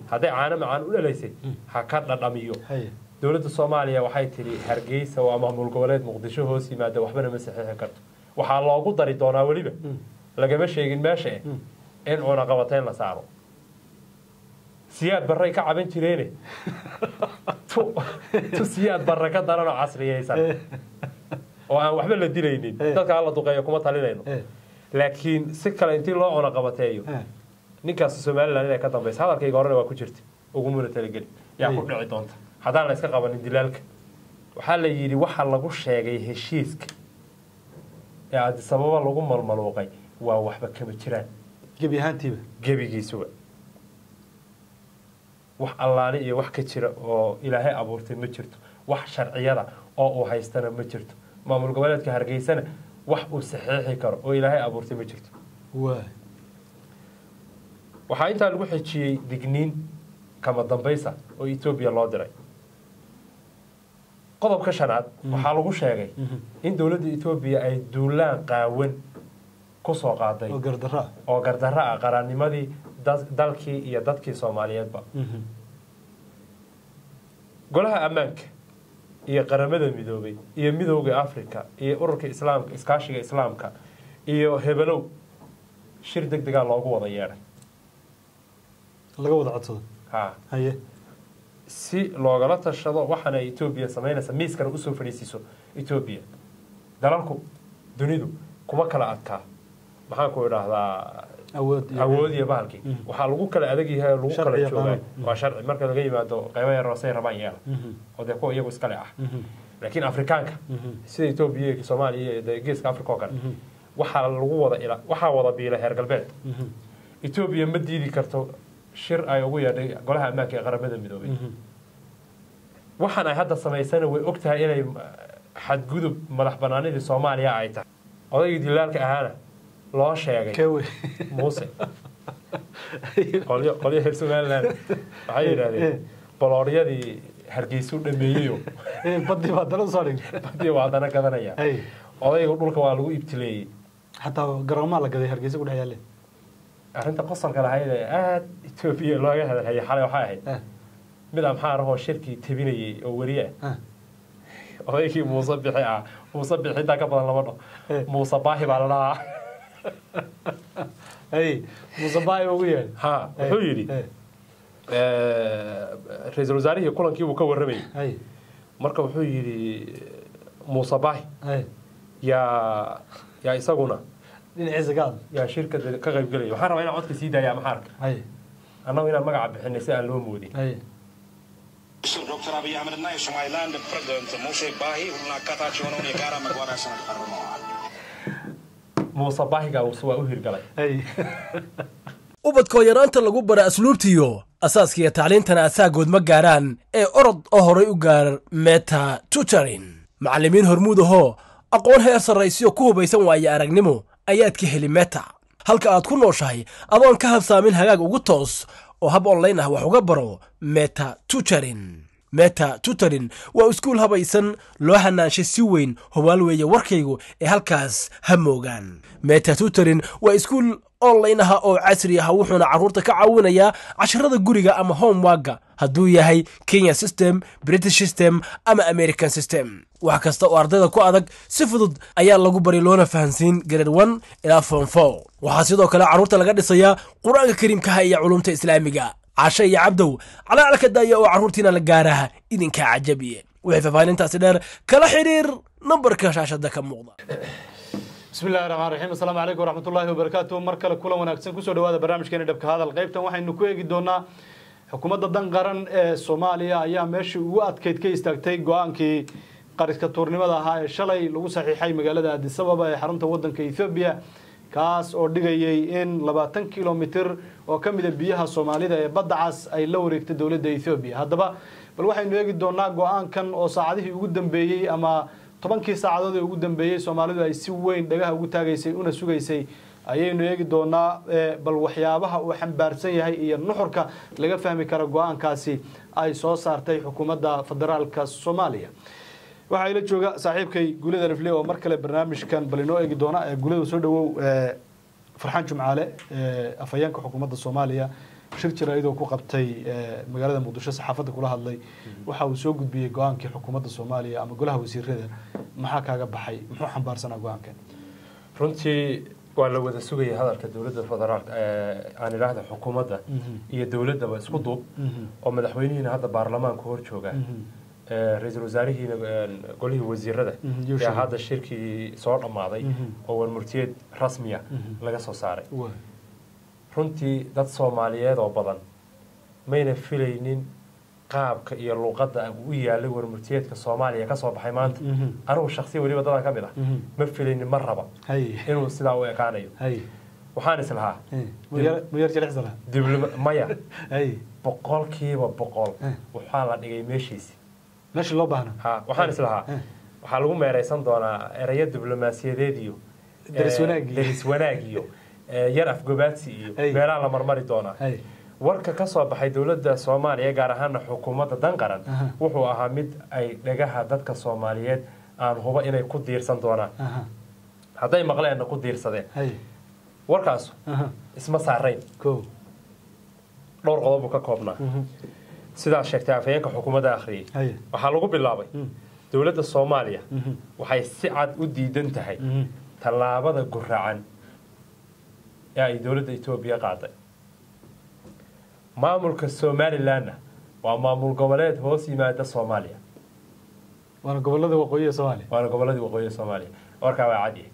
hadday caano macaan u dhalaysay ha ka dhadhamiyo haye dowladda soomaaliya waxay tidhi hargeysa waa maamul goboleed muqdisho hoos yimaada waxbana ma saxiixi karto waxaa loogu dari doonaa weliba lagama sheegin meesha eh in cunaqabateyn la saaro siyaad barray ka caban jireene tu tu siyaad barre ka daran oo casriyeysan oo aan waxba la dilaynin Eh. dadka alla duqeeyo kuma talinayno Eh. laakiin si kale intii loo cunaqabateeyo Eh. ninkaas somalilan inay ka dambaysa hadalkayga horena waa ku jirta ugumuna talageli yaa ku Ay. dhici doonta haddaan la iska qabanin dilaalka waxaa la yidhi waxa lagu sheegay heshiiska ee adisababa lagu malmaluuqay waa waxba kama jiraan gebi ahaantiiba gebigiisuba wax allaali iyo wax ka jira oo ilaahay abuurtay ma jirto wax sharciyada oo uu haystana ma jirto maamul goboleedka hargeysana wax uu saxiixi karo oo ilaahay abuurtay ma jirto waay waxaa intaa lagu xejiyey digniin kama dambaysa oo etoobiya loo diray qodobka shanaad waxaa lagu sheegay in dowladda etoobiya ay duulaan qaawan ku soo qaaday oo gardarro ah oo gardarro ah qarannimadii da- dalkii iyo dadkii soomaaliyeedba golaha ammaanka iyo qaramada midoobay iyo midowda africa iyo ururka islaamka iskaashiga islaamka iyo hebelow shir deg degaa loogu wada yeedhay laga wada codsado ha haye si loogala tashado waxaana etoobiya samaynaysa miiskana usoo fadhiisiiso etoobiya dalalku dunidu kuma kala adkaa maxaan ku idhaahdaa awood iyo- awood iyo bahalkii waxaa lagu kala adag yahay oo lagu Sharci kala iyo joogaa qaanuun. waa sharci marka laga yimaado qaybo yar oo say rabaan yeela Mhm. oo dee kuwa iyagu iskale ah Mhm. laakiin afrikaanka Mhm. sida etoobiya iyo soomaaliya iyo dee geeska africa oo kale waxaa lagu wada ila waxaa wada biila heer galbeed Mhm. etoobiya ma diidi karto shir ay ugu yeedhay golaha ammaanka ee qaramada midoobay Mhm. waxaan ay hadda samaysana way og tahay inay xadgudub madax banaanidii soomaaliya ay tahay odaygii dilaalka ahaana loo sheegay kewe muuse qolyo qolyo reer somaliland waxay yidhahdeen bolooryadii hargeysu dhameeyeyo Eh, badii baa dala soo dhig badii waa haddana gadanaya Hey. odayga dhulka waa lagu ibtileeyey xataa garoomaa la gaday hargeysa ku dhex yaalle arrinta qosolka lahayd ee aada etoobiya looga hadalhayay xalay waxay ahayd Eh, mid amxaar ahoo shirkii tabinayay oo weriye ah eh. odaygii muuse bixi ah muuse bixi intaa ka badan lama dho Eh. muuse baahi baa la dhahaa Hey, muuse baay ugu yeedh ha wuxuu yidhi ra-iisul wasaarihii kulankii buu ka warramayay hay marka wuxuu yidhi muuse baahi hay yaa yaa isaguna dhinaciisa ka hadla yaa shirka de- ka qayb gelaya waxaan rabaa inaan codka sii daaya maxaarka hay annagu inaan magaca bixinay si aan loo moodin hay ዶክተር አብይ አህመድና የሶማሊላንድ ፕሬዚደንት ሙሴ ባሂ ሁሉን አካታች የሆነውን የጋራ መግባቢያ ሰነድ ፈርመዋል። muuse baahigaa waa u hirgalay hay ubadkoo yaraanta lagu bara asluubtiyo asaaskiiyo tacliintana asaagood ma gaaraan ee orod oo horay u gaar meta tutorin macallimiin hormuud ahoo aqoon heer sarraysiyo ku hubaysan waaye aragnimo ayaad ka heli meta halka aad ku nooshahay adoon ka habsaamin hagaag ugu toos oo hab online ah wax uga baro meta tutorin meta tutorin waa iskuul habaysan loo hanaanshay si weyn hubaal weeye warkaygu ee halkaas ha moogaan meta tutorin waa iskuul online ah oo casri ah wuxuuna carruurta ka caawinayaa casharada guriga ama homeworka hadduu yahay kenya system british system ama american system wax kasta oo ardayda ku adag si fudud ayaa lagu bari loona fahansiin grade one ilaa form four waxaa sidoo kale carruurta laga dhisayaa qur-aanka kariimkaha iyo culumta islaamiga cashe iyo cabdow calaalka daaya oo carruurtiina la gaaraha idinkaa cajabiye wixii faahfaahintaasi dheer kala xidhiir nambarka shaashada ka muuqda bismi illahi raxmaan raxiim assalaamu calaykum waraxmatullaahi wabarakaatu mar kale kulan wanaagsan kusoo dhawaada barnaamijkeeni dhabka hadal qaybtan waxaynu ku eegi doonaa xukuumadda dan qaran ee soomaaliya ayaa meeshii ugu adkeyd ka istaagtay go-aankii qariska tuurnimada ahaa ee shalay lagu saxiixay magaalada addis ababa ee xarunta wadanka ethoobiya kaas oo dhigayay in labaatan kilomitir oo ka mida biyaha soomaalida ee badda cas ay la wareegtay dowladda ethoobiya haddaba bal waxaynu eegi doonaa go-aankan oo saacadihii ugu dambeeyey ama tobankii saacadood ee ugu dambeeyey soomaalidu ay si weyn dhagaha ugu taagaysay una sugaysay ayaynu eegi doonaa eh, bal waxyaabaha uu xambaarsan yahay iyo nuxurka laga fahmi kara go-aankaasi ay soo saartay xukuumadda federaalka soomaaliya waxaa ila jooga saaxiibkay gulida rifle oo mar kale barnaamijkan bal inoo eegi doona Eh, gulida soo dhawow eh, farxaan jumcaale eh, afhayeenka xukuumadda soomaaliya shir jira iyadoo ku qabtay eh, magaalada muqdisho saxaafadda kula hadlay waxa uu soo gudbiyey go-aankii xukuumadda soomaaliya ama golaha wasiirada maxaa kaaga baxay muxuu xambaarsanaa go-aankan runtii waa la wada sugayay hadalka dowladda federaalka ee aan idhaahda xukuumadda iyo dowladdaba isku duub oo madaxweynihiina hadda baarlamaanka hor jooga ee ra-iisul wasaarihiina ee, golihii wasiirada Mhm, yuu yaa sheegay. hadda shirkii soo dhammaaday Mhm. oo warmurtiyeed rasmiya Mhm. laga soo saaray Waa. runtii dad soomaaliyeed oo badan mayna filaynin qaabka iyo luuqadda u yaalay warmurtiyeedka soomaaliya ka soo baxay maanta Mhm. anigu shaksiya weliba dadan ka mid ah Mhm. ma filaynin ma raba hay inuu sidaa u ekaanayo hay waxaan islahaa Eh, muyar muyar jilicsala dibloma maya hay boqolkiiba boqol Eh. waxaa la dhigay meeshiisi meesha loo baahna ha waxaan islahaa Eh. waxaa lagu meeraysan doonaa erayo diblomaasiyadeed iyo Deris eh, wanaag iyo- deris wanaag iyo eh, yar afgobaadsi iyo Hey. meelaha la marmari doonaa hay warka ka soo baxay dowladda soomaaliya gaar ahaana xukuumadda danqaran Aha. wuxuu ahaa mid ay dhagaha dadka soomaaliyeed aan huba inay ku diirsan doonaan aha hadday maqleenna ku diirsadeen hay warkaasu aha isma saarayn ko dhowr qodob buu ka koobnaa sidaas sheegtay afhayeenka xukuumadda akhriyey hay waxaa lagu bilaabay Mm. dowladda soomaaliya Mhm. waxay si cad u diidan tahay Mhm. tallaabada guracan ee ay dowladda etoobiya qaaday maamulka somalilanna waa maamul goboleed hoos yimaada soomaaliya waana gobolada waqooyi ee soomaaliya waana goboladii waqooyi soomaaliya warkaa waa cadyahay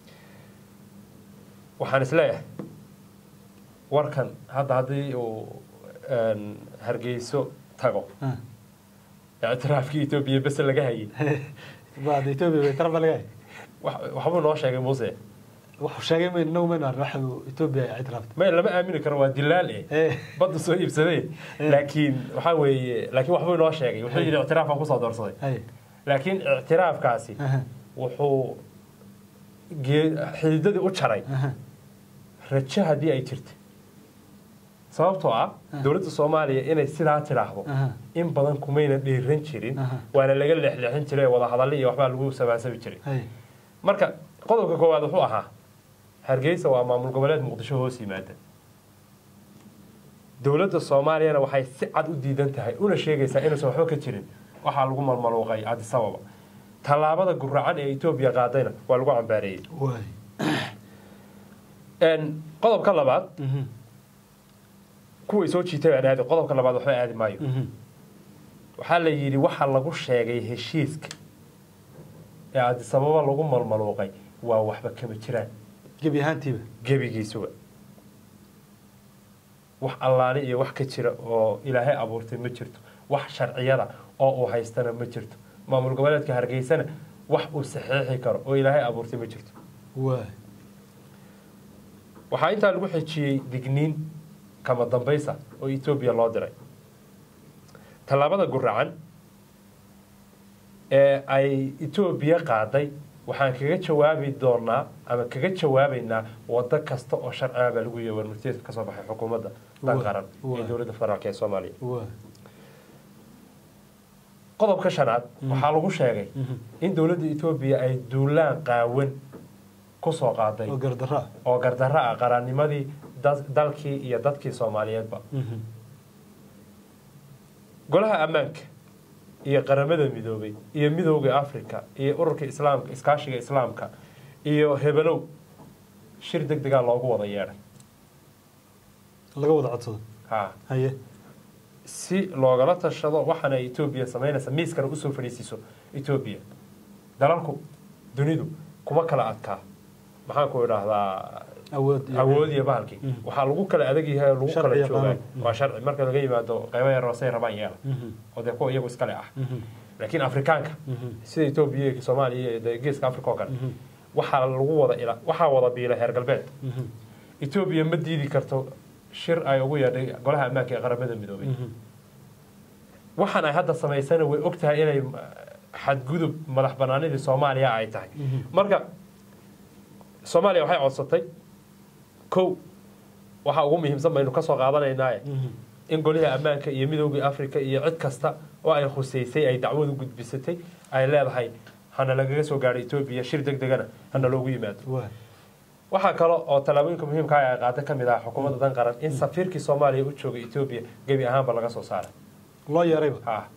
waxaan isleeyahay warkan hadda haddii uu een, hargeyso tago Ah. ictiraafkii etoobiya bese laga hayay baad etoobiya bay taraf laga hay wax- waxbuu noo sheegay muuse wuxuu sheegay maynu inagu maynu arrin waxa uu etoobiya ay ictiraaftay may lama aamini karo waa dilaal eh Eh. badda soo iibsadee laakiin waxaa weeye laakiin waxbuu inoo sheegay wuxuu yidhi ictiraafaan kusoo doorsaday hay laakiin ictiraafkaasi aha wuxuu gee- xididadii u jaray aha rajo haddii ay jirta sababtoo ah dowladda soomaaliya inay sidaa tidhaahdo Aha. in badan kumayna dhiiran jirin Aha. waana laga leexleexin jiray wada hadalli iyo waxbaa lagu sabaasabi jiray hay marka qodobka koowaad wuxuu ahaa hargeysa waa maamul goboleed muqdisho hoos yimaada dowladda soomaaliyana waxay si cad u diidan tahay una sheegaysaa inuusan waxba ka jirin waxaa lagu malmaluuqay addis ababa tallaabada guracan ee etoobiya qaadayna waa lagu cambaareeyey waay Een, qodobka labaad Mhm. kuway soo jiitay baan aadi qodobka labaad waxba aadi maayo Mhm. waxaa la yidhi waxa lagu sheegay heshiiska ee addis ababa lagu malmaluuqay waa waxba kama jiraan gebi ahaantiiba gebigiisuba wax allaale iyo wax ka jira oo ilaahay abuurtay ma jirto wax sharciyada oo uu haystana ma jirto maamul goboleedka hargeysana wax uu saxiixi karo oo ilaahay abuurtay ma jirto waay waxaa intaa lagu xejiyey digniin kama dambaysa oo etoobiya loo diray tallaabada guracan ee ay etoobiya qaaday waxaan kaga jawaabi doonaa ama kaga jawaabaynaa wado kasta oo sharciga baa lagu yihi warmurtiyeedka ka soo baxay xukuumadda dan Waa, qaran ee waa. dowladda federaalk ee soomaaliya waay qodobka shanaad waxaa lagu sheegay in dowladda etoobiya ay duulaan qaawan kusoo qaaday oo gardarro ah oo gardarro ah qarannimadii da- dalkii iyo dadkii soomaaliyeedba Mhm. golaha ammaanka iyo qaramada midoobay iyo midowda africa iyo ururka islaamka iskaashiga islaamka iyo hebelow shir deg degaa loogu wada yeedhay laga wada codsado ha haye si loogala tashado waxaana etoobiya samaynaysa miiskana usoo fadhiisiiso etoobiya dalalku dunidu kuma kala adkaa maxaan ku idhaahdaa awood iyo- awood iyo bahalkii Mhm. waxaa lagu kala adag yahay oo lagu Sharci kala iyo joogaa qaanuun. waa sharci marka laga yimaado qaybo yar hoosey rabaan yeela Mhm. oo dee kuwa iyagu iskale ah Mhm. laakiin afrikaanka Mhm. sida etoobiya iyo soomaaliya iyo dee geeska africa oo kale Mhm. waxaa lagu wada ila waxaa wada biila heer galbeed Mhm. etoobiya ma diidi karto shir ay ugu yeedhay golaha ammaanka ee qaramada midoobay Mhm. waxaan ay hadda samaysana way og tahay inay uh, xadgudub madax banaanidii soomaaliya ay tahay Mhm. marka soomaaliya waxay codsatay kow waxaa ugu muhiimsan baynu ka soo qaadanaynaaye Mhm. in golihii ammaanka iyo midoogii africa iyo cid kasta oo ay khuseysay ay dacwadu gudbisatay ay leedahay hana lagaga soo gaadho etoobiya shir deg degana hana loogu yimaado waay waxaa kale oo tallaabooyinka muhiimka ah ay qaada ka mid ah xukuumadda dan qaran in safiirkii soomaaliya u joogay etoobiya gebi ahaanba laga soo saaray loo yeerayba ha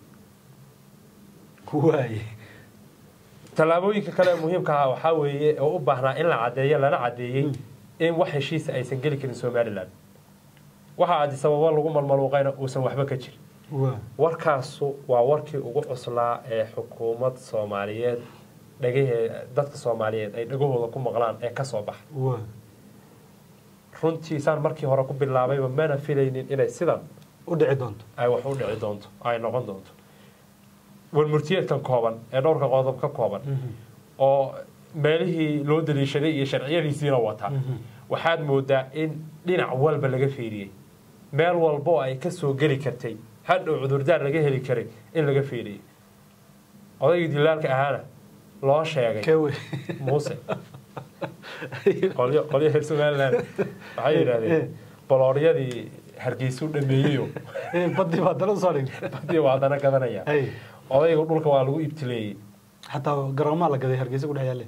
waaye tallaabooyinka kale ee muhiimka ah waxaa weeye oo u baahnaa in la caddeeyo lana caddeeyey in wax heshiisa aysan geli karin somalilan waxa addis ababa lagu malmaluuqayna uusan waxba ka jirin waa warkaasu waa warkii ugu cuslaa ee xukuumad soomaaliyeed dhagahee dadka soomaaliyeed ay dhagahooda ku maqlaan ee ka soo baxa waa runtii saan markii hore ku bilaabayba mana filaynin inay sidan u dhici doonto ay wax u dhici doonto ay noqon doonto warmurtiyeedkan kooban ee dhowrka qodob ka kooban oo meelihii loo daliishaday iyo sharciyadiisiina wata waxaad moodaa in dhinac walba laga fiiriyey meel walba oo ay ka soo geli kartay hadhow cudurdaar laga heli karay in laga fiiriyey odaygii dilaalka ahaana loo sheegay kewe muuse qolyo qolyo reer somaliland waxay yidhahdeen bolooryadii hargeysu dhameeyeyo badii baa dala soo dhigay badii waa haddana gadanaya hay odayga dhulka waa lagu ibtileeyey xataa garoomaa la gaday hargeysa ku dhex yaalle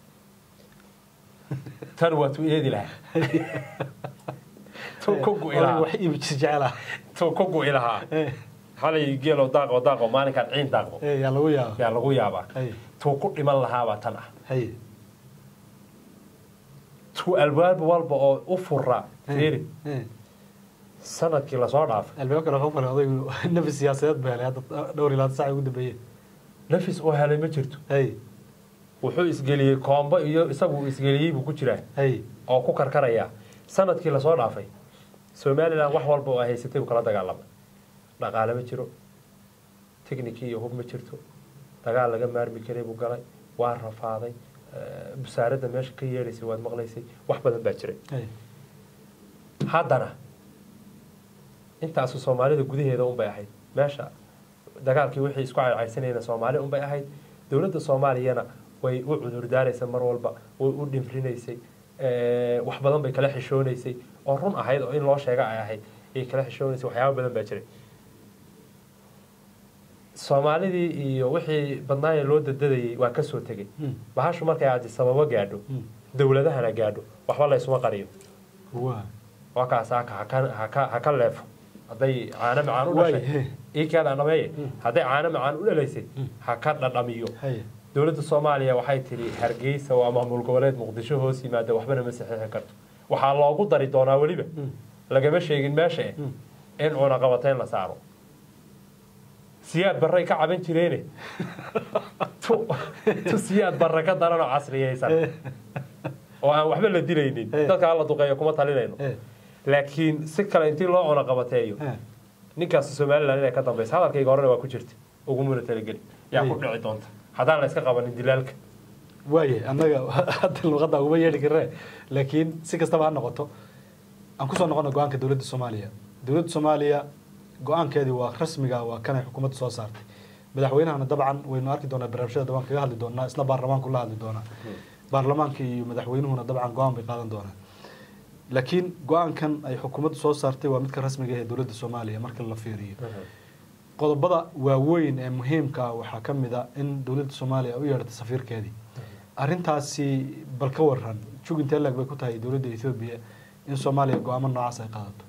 tan waa tu eedi lahaa tu ku gu'i lahaa wax iibi jir jecela tu ku gu'i lahaa xalay geelo daaqo daaqo maalinkaan ciin daaqdo yaa lagu yaaba yaa lagu yaabaa hay tuu ku dhiman lahaabaa tan ah hay tuu albaab walba oo u fura fiiri sanadkii lasoo dhaafay albaab kale wuxuu falay odaygu nafi siyaasadeed buu helay hadda dhowr iyo labaatan sac ugu dambeeyey nafis oo helay ma jirto hay wuxuu isgeliyey koombo iyo isagu uu isgeliyey buu ku jiraa hay oo ku karkaraya sanadkii lasoo dhaafay somalilan wax walba oo ay haysatay buu kala dagaalamay dhaqaale ma jiro techniki iyo hub ma jirto dagaal laga maarmi karay buu galay waa rafaaday eh, busaaradda meesha ka yeedhaysay waad maqlaysay wax badan baa jiray hay haddana intaasu soomaalida gudaheeda unbay ahayd meesha dagaalkii wixii isku caycaysanayna soomaali unbay ahayd dowladda soomaaliyana way u cudurdaaraysay mar walba way u dhimrinaysay eh, wax badan bay kala xishoonaysay oo run ahayd oo in loo sheega ay ahayd ay kala xishoonaysay waxyaaba badan baa jiray soomaalidii iyo wixii badnaayee loo dadadayay waa ka soo tegey Hmm. bahashu markay addisababo gaadho Hmm. dowladahana gaadho waxba laysuma qariyo waa waa kaas haka haka- haka haka leefo hadday caano macaan u Waay, dhashay he. iikaada dhameeye hadday caano macaan u dhalaysay ha ka dhadhamiyo hay dowladda soomaaliya waxay tidhi hargeysa waa maamul goboleed muqdisho hoos yimaada waxbana ma saxiixin karto waxaa loogu dari doonaa weliba lagama sheegin meesha eh in cunaqabateyn la saaro siyaad barray ka caban jireene tu tu siyaad barre ka daran oo casriyaysan oo aan waxba la dilaynin Eh. dadka alla duqeeya kuma talinayno Eh. laakiin si kale intii loo cunaqabateeyo Eh. ninkaas somalilan inay ka dambaysa hadalkayga horena waa ku jirta ugumuna talageli yaa ku Eh. dhici doonta haddaan la iska qabanin dilaalka waaye annaga hadda luqadda uguma yeedhi karne laakiin si kastaba ha noqoto aan kusoo noqono go-aanka dowladda soomaaliya dowladda soomaaliya go-aankeedii waa rasmiga waa kanay xukuumadda soo saartay madaxweynahana dabcan waynu arki doonaa barnaamijyada dabcan kaga hadli doonaa isna baarlamaanku la hadli doonaa baarlamaanka iyo madaxweynuhuna dabcan go-aan bay qaadan doonaa laakiin go-aankan ay xukuumaddu soo saartay waa midka rasmiga ah ee dowladda soomaaliya marka la fiiriyo qodobada waaweyn ee muhiimka ah waxaa ka mid a in dowladda soomaaliya ay u yeedhatay safiirkeedii arrintaasi bal ka waran jug intee laeg bay ku tahay dowladda ethoobiya in soomaaliya go-aamo noocaas ay qaadato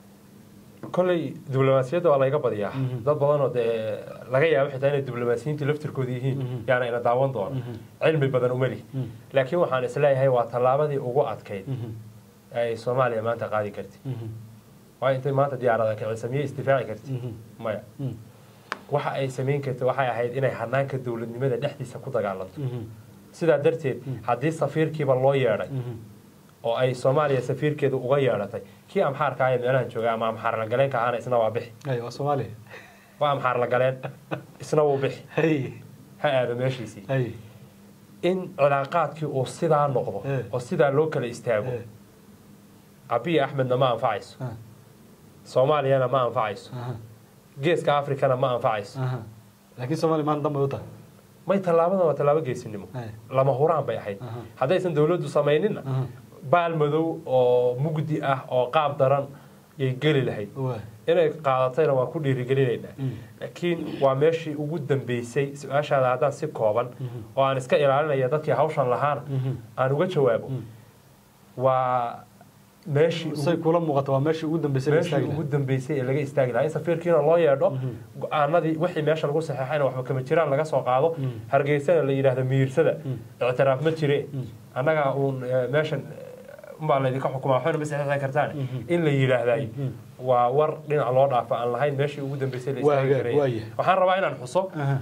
kolley diblomaasiyadda waa layga badiyaa Mhm. dad badanoo dee laga yaabo xitaa inay diblomaasiyiintii laftirkooda yihiin Mhm. yaana ina daawan doona Mhm. cilmi badan uma lihi Mhm. laakiin waxaan isleeyahay waa tallaabadii ugu adkayd ay soomaaliya maanta qaadi karti waayo intay maanta diyaarada kicisa miyay isdifaaci karti maya waxa ay samayn karta waxay ahayd inay hanaanka dowladnimada dhexdiisa ku dagaalanto sidaa darteed haddii safiirkiiba loo yeedhay oo ay soomaaliya safiirkeedu uga yeedhatay kii amxaarka ah ee meelahan jooga ama amxaar la galeenka ahana isna waa bixi ay waa soomaaliya waa amxaar la galeen isna wuu bixi hay ha aado meeshiisii hay in cilaaqaadkii uu sidaa noqdo Eh. oo sidaa loo kala istaago Eh. abiy axmedna ma anfacayso Ah. soomaaliyana ma anfacayso aha geeska afrikana ma anfacayso aha laakiin soomaaliya maanta dan bay u tahay may tallaabadan waa tallaabo geesinimo Ay. lama huraan bay ahayd Aha. haddaysan dowladdu samayninna Aha. baal madow oo mugdi ah oo qaab daran yay geli lahayd waa inay qaadatayna waan ku dhiirigelinaynaa Mm. laakiin waa meeshii ugu dambeysay su-aashaada haddaan si kooban oo aan iska ilaalinaya dadkii hawshan lahaana Mhm. aan uga jawaabo waa meeshii ugu- say kula muuqata waa meeshii ugu dambeysay la meeshii istaagi ugu lahaa. dambeysay ee laga istaagi lahaa in safiirkiina loo yeedho go-aanadii wixii meesha lagu saxeexayna waxba kama jiraan laga soo qaado hargeysana la yidhaahdo miirsada ictiraaf ma jire annaga uun eh, meeshan eh, umbaa laydinka xukumaa waxbayna ma saxeexi kartaan in la yidhaahday waa war dhinac loo dhaafa aan lahayn meeshii ugu dambeysay la Waa istaagi hagaag, jiray waayahay. waxaan rabaa inaan xuso Aha.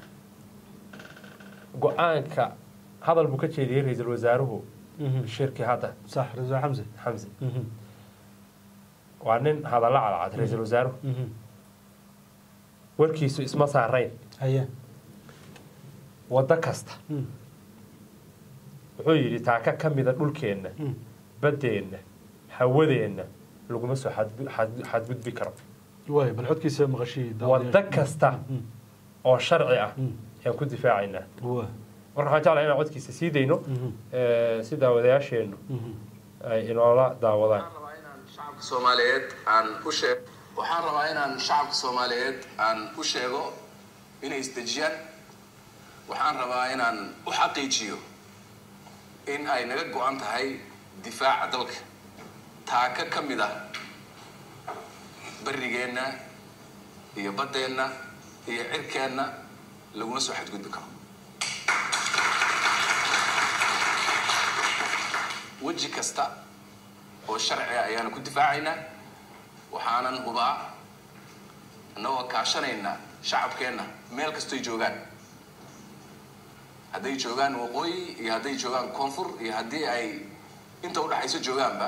go-aanka hadal buu ka jeediyey ra-iisul wasaaruhu Mhm. shirkii hadda sax rasuul xamse xamse Mhm. waa nin hadalla cadcad ra-iisul wasaaruhu Mhm. warkiisu isma saarayn haye waddo kasta Mm. wuxuu yidhi taaka ka mida dhulkeenna Mm. baddeenna hawadeenna laguma soo xadgu- xad- xadgudbi karo waay bal xodkiisa maqashii waddo kasta Mm. oo sharci ah Mm. ayaan ku difaacaynaa waa marka waxaan jeclahay inaan codkiisa sii dayno Mhm. eh, si daawadayaasheennu Mhm. ay inoola daawadaan waxaan rabaa inaan shacabka soomaaliyeed aan u sheeg waxaan rabaa inaan shacabka soomaaliyeed aan u sheego inay isdejiyaan waxaan rabaa inaan u xaqiijiyo in ay naga go-an tahay difaaca dalka taaka ka mid ah barrigeenna iyo baddeenna iyo cirkeenna laguna soo xadgudbi karo weji kasta oo sharci ah ayaanu ku difaacaynaa waxaanan hubaa annagoo kaashanayna shacabkeenna meel kastoy joogaan hadday joogaan waqooyi iyo hadday joogaan koonfur iyo haddii ay inta udhexayso joogaanba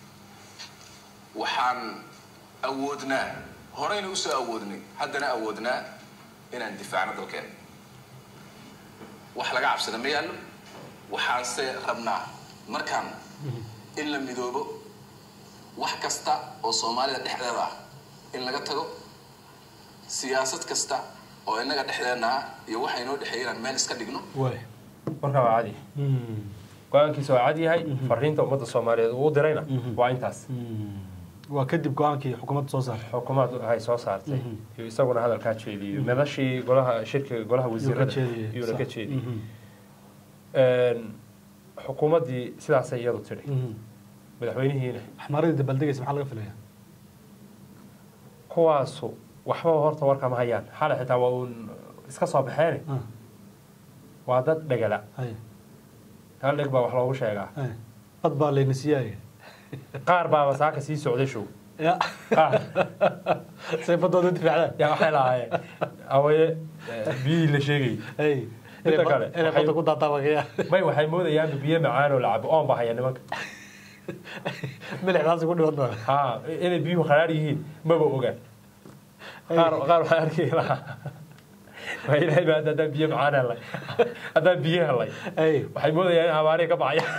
waxaan awoodnaa horeyna usoo awoodnay haddana awoodnaa inaan difaacno dalkeena wax laga cabsada ma yaallo waxaanse rabnaa markaan in la midoobo wax kasta oo soomaalida dhexdeeda ah in laga tago siyaasad kasta oo innaga dhexdeenna ah iyo waxa inoo dhexeeya inaan meel iska dhigno waay warkaa waa cadi Mm. go-aankiisa waa cad yahay fariinta ummadda soomaaliyeed uu u dirayna waa intaas Mm. waa kadib go-aankii xukuumadda soo saaray xukuumaddu ay soo saartay iyo isaguna hadalkaa jeediyey madashii golaha shirkiga golaha wasiirada jeediyey, iyuuna ka sax. jeediyey Mhm. Een, xukuumaddii sidaasay iyadu tidhi Mhm. madaxweynihiina axmaaradii dabaaldegaysa maxaa laga filaya kuwaasu waxbaba horta warkama hayaan xalay xitaa waa uun iska soo baxeene Ah, waa dad dhegala haye hal dheg baa wax loogu sheegaa haye bad baa layna siiyaaye qaar baaba saaka sii socday show ya qaar say badooda u difaacdaan yaa waxay lahaayeen awaye eh, biyihii la sheegayay hey Midda inay kale, bad- inay waxay- badda ku daataabakaya may waxay moodayaan biyo macaan oo la cabo oon baa haya nimanka milixdaasi ku dhiman doona ha inay biyuhu qaraar yihiin maba ogaan qaar qaar waxaan arki lahaa waa ilaahay baa hadda haddaan biyo macaan helay haddaan biyo helay hey waxay moodayaan in abaarihi ka baxaya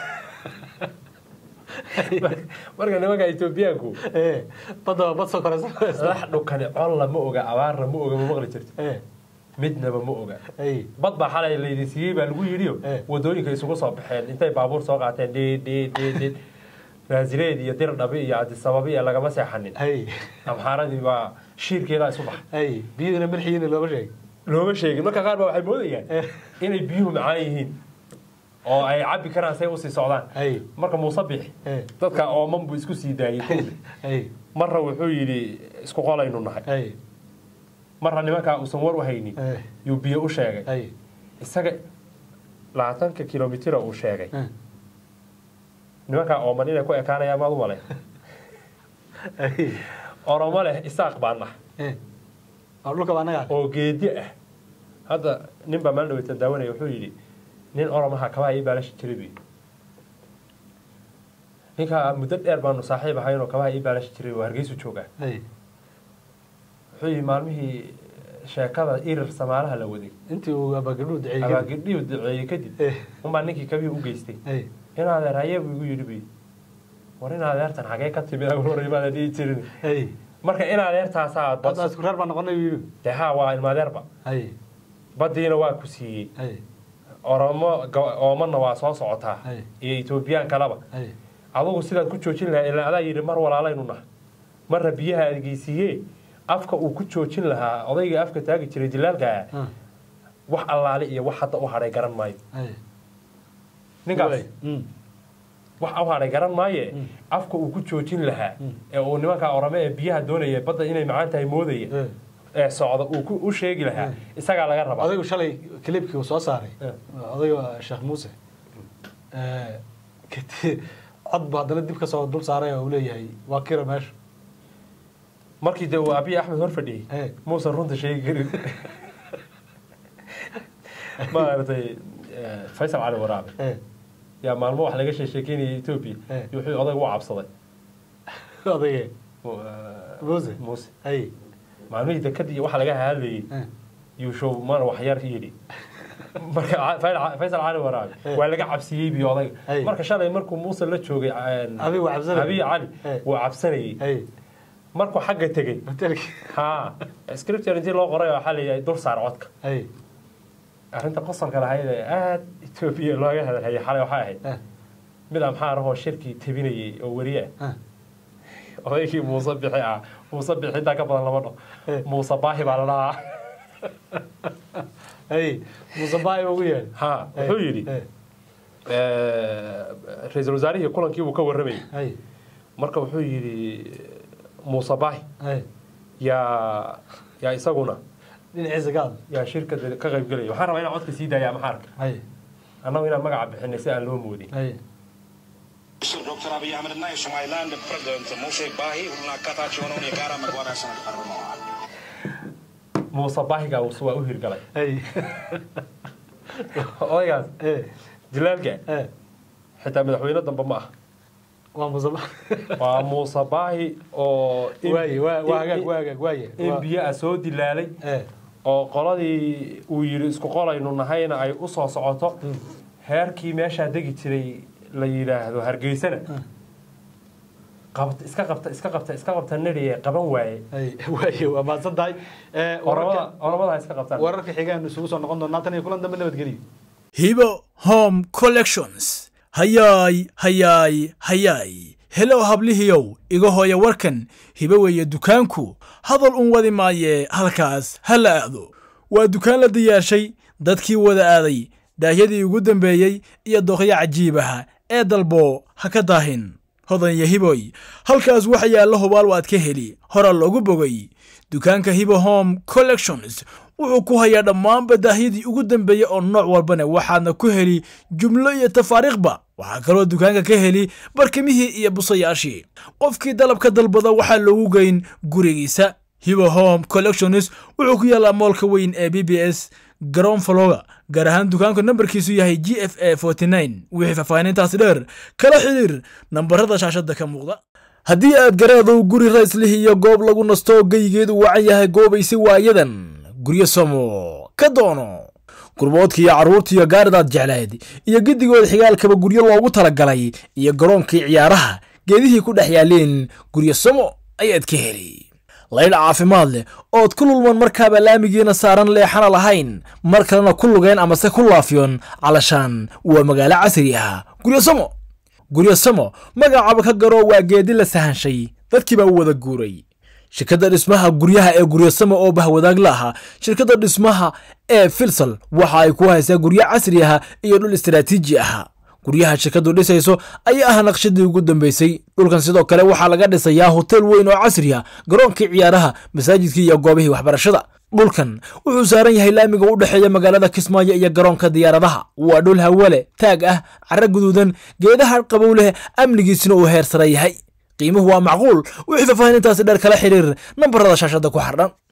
marka nimanka etoobiyaanku ee badda waa bad soo koraysa lax dhukani colla ma oga abaarna ma oga ma maqli jirto ee midnaba ma oga hey bad baa xalay laydin siiyey baa lagu yidhiyo Eh. wadooyinka isugu soo baxeen intay baabuur soo qaateen dhi dhi dhi dhi naasireed iyo dir dhabi iyo adisababi iyo lagama seexanin hey amxaaradii baa shiirkeedaa isu baxay hey biyuhuna milxiyiina looma sheeg looma sheegin marka qaar baa waxay moodayaan Eh. inay biyuhu macaan yihiin oo ay cabbi karaan say usii socdaan hey marka muuse bixi Eh. dadka ooman buu isku sii daayey kowda hey marna wuxuu yidhi isku qolaynu nahay hey marna nimankaa uusan war u haynin hey yuu biyo u sheegay hey isaga labaatanka kilomitira uu sheegay Eh. nimankaa ooman inay ku ekaanayaan maad u malay hey oromo leh isaaq baa nah ee oo dhulka baa nagaa oo geedi ah hadda nin baa maalin dhaweytan daawanaya wuxuu yidhi nin oromaha kabaha ii baalashi jiray buyi ninkaa muddo dheer baanu saaxiib ahayn oo kabaha ii baalashi jiray oo hargeysu joogaa hey wuxuu yidhi maalmihii sheekada irir samaalaha la waday intii uu abaagabdhuhu duceeyey kadib. abaagidhiyu duceeyey kadib Eh. unbaa ninkii kabihii u geystay hey in adeer haye buu igu yidhi buyi war in adeertan xagee ka timid awrorimaada dhihi jirin hey marka in adeertaasaa hadda isku reer baa noqonay buu yidhi dee haa waa ilmaadeerba hey baddiina waa ku siiyey hey oromo go- oomana waa soo socotaa Ay. iyo etoobiyaan kaleba hey adugu sidaad ku joojin lahaa ilaa adaa yidhi mar walaalaynu nahay marna biyaha adgeysiiye afka uu ku joojin lahaa odayga afka taagi jiray dilaalkaa ah wax allaale iyo wax hadda u hadhay garan maayo hey ninkaas Waay. Mm. wax u hadhay garan maaye afka uu ku joojin lahaa ee uu nimanka orame ee biyaha doonaya badda inay macaan tahay moodaya Eh. ee socda uu ku- u sheegi lahaa isagaa laga rabaa odaygu shalay clipkii uu soo saaray Eh. odayga sheekh muuse Eh, kati- cod bu haddana dib ka soo dul saaray oo uu leeyahay waa kira meesha markii dee uu abiy axmed hor fadhiyey Eh. muusan runta sheegi karin maaragtay eh, faysal cali waraabe Eh, yaa maalmo wax laga sheekeynaya etoobiya Eh. iyo wuxuu odayga u cabsaday odayge Mu- eh, muuse muuse ay maalmihii dekadii iyo waxa laga hadlayay Eh. yuushow mana wax yar yidhi marka Ca- Fayl- faysal cali waraabe Eh. waa laga cabsiyey biyo odayga Ay. marka shalay markuu muuse la joogay eh, Abiy waa cabsanayay. abiy cali Eh. wuu cabsanayay ay markuu xagga tegey hotelkii ha scripture intii loo qoray waxaa la yidhaha dul saar codka ay arrinta qosolka lahayd ee aada etoobiya looga hadalhayay xalay waxay ahayd Eh. mid amxaar ahoo shirkii tabinayay oo weriye ah Ah. odaygii muuse bixi ah muuse bixi intaa ka badan lama dho Eh. muuse baahi baa la dhahaa ay muuse baay ugu yeedhay ha wuxuu yidhi Eh, eh, ra-iisul wasaarihii kulankii buu ka warramayay ay marka wuxuu yidhi muuse baahi ay yaa yaa isaguna dhinaciisa ka hadla yaa shirkada ka qaybgelaya waxaan rabaa inaan codka sii daaya maxaarka ay annagu inaan magaca bixinay si aan loo moodin ay ዶክተር አብይ አህመድና የሶማሊላንድ ፕሬዚደንት ሙሴ ባሂ ሁሉን አካታች የሆነውን የጋራ መግባቢያ ሰነድ ፈርመዋል። muuse baahigaa waa u hirgalay ay odaygaas eh jilaalka eh xitaa madaxweyne dambe ma ah waa muuse ba waa muuse baahi oo in- waaye waa waa hagaag in- waa hagaag waaye in waa- biyo ah soo dilaalay eh oo qoladii uu yidhi isku qolaynu nahayna ay u soo socoto heerkii meeshaa degi jiray la yidhaahdo hargeysana qabt iska qabta iska qabta iska qabta neriye qaban waaye ay waaye waa mahadsan tahay Eh, oramada wararka oramada ha iska qabtaan wararka xigaanu isugu soo noqon doonaa tan iyo kulan dambe nabadgeliyo hibo home collections hayaay hayaay hayaay helow hablihiyow iga hooya warkan hibo weeye dukaanku hadal un wadi maaye halkaas ha la aado waa dukaan la diyaarshay dadkii wada aaday daahyadii ugu dambeeyey iyo doqyo cajiibaha ee dalbo ha ka daahin hodan iyo hiboy halkaas waxa yaalla hubaal waad ka heli hora loogu bogay dukaanka hibo home collections wuxuu ku hayaa dhammaanba daahyadii ugu dambeeyey oo nooc walbana waxaadna ku heli jumlo iyo tafaariikhba waxaa kaloo dukaanka ka heli barkimihii iyo busayaashii qofkii dalabka dalbada waxaa loogu geyn gurigiisa hibo home collections wuxuu ku yaallaa moolka weyn ee b b s garoon faloga gaar ahaan dukaanku nambarkiisu yahay g f a wixii faahfaahinintaasi dheer kala xidhiir nambarada shaashada ka muuqda haddii aad garaedow guri rayslih iyo goob lagu nasto geygeedu wacan yahay goobaysi waayadan guryo samo ka doono gurboodkii iyo carruurtiiyo gaaridaad jeclayd iyo giddigood xigaalkaba guryo loogu talagalay iyo garoonkii ciyaaraha geedihii ku dhex yaaleen guryo samo ayaad ka heli laydh caafimaad leh ood ku lulman markaaba laamigiina saaran leexana lahayn mar kalena ku lugeen amase ku laafiyon calashaan waa magaalo casri ah guryo samo guryo samo magacaaba ka garo waa geedi la sahanshay dadkii baa u wada guuray shirkadda dhismaha guryaha ee guryasamo oo bahwadaag la ahaa shirkadda dhismaha ee filsal waxa ay ku haysaa guryo casri ah iyo dhul istaraatiiji ah guryaha shirkaddu dhisayso ayaa ah naqshadii ugu dambeysay dhulkan sidoo kale waxaa laga dhisayaa hotel weyn oo casri ah garoonkii ciyaaraha masaajidkii iyo goobihii waxbarashada dhulkan wuxuu saaran yahay laamiga u dhexeeya magaalada kismaayo iyo garoonka diyaaradaha waa dhul hawale taag ah cara guduudan geedaha qabow leh amnigiisina uu heer sare yahay qiimuhu waa macquul wixii faahfaahinintaasi dheer kala xiriir nambarada shaashada ku xardhan